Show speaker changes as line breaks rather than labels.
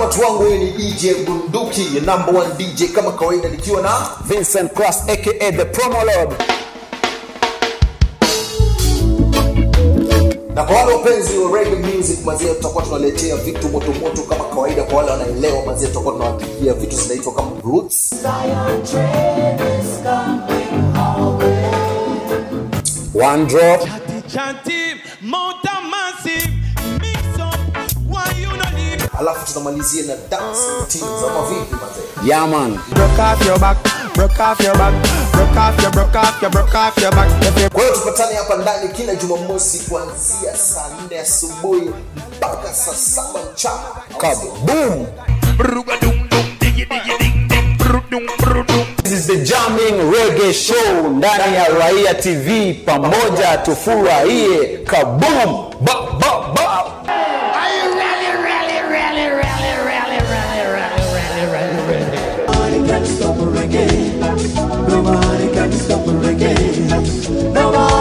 watu wangu hii ni dj bunduki number one dj kama kawaida nikiwa na
Vincent Cross aka the promo lord
na kwa wale wapenzi wa reggae music mazia tutakuwa tunaletea vitu moto moto kama kawaida kwa wale wanaelewa mazia tutakuwa tunawapigia vitu zinaitwa kama roots
one drop
Chanty, mountain massive, mix up, why you no leave?
alafu tunamalizia na dance teams ama vipi mazee
yeah man
Broke off your back, broke off your back, broke off your, broke off your, broke off your back. If you
kwa hiyo tupatane hapa ndani kila jumamosi kuanzia saa nne asubuhi mpaka saa saba mchana
kaboom This is the jamming reggae show ndani ya Raia TV pamoja tufurahie kaboom ba ba ba
Nobody can stop the reggae. Nobody can stop the reggae. Nobody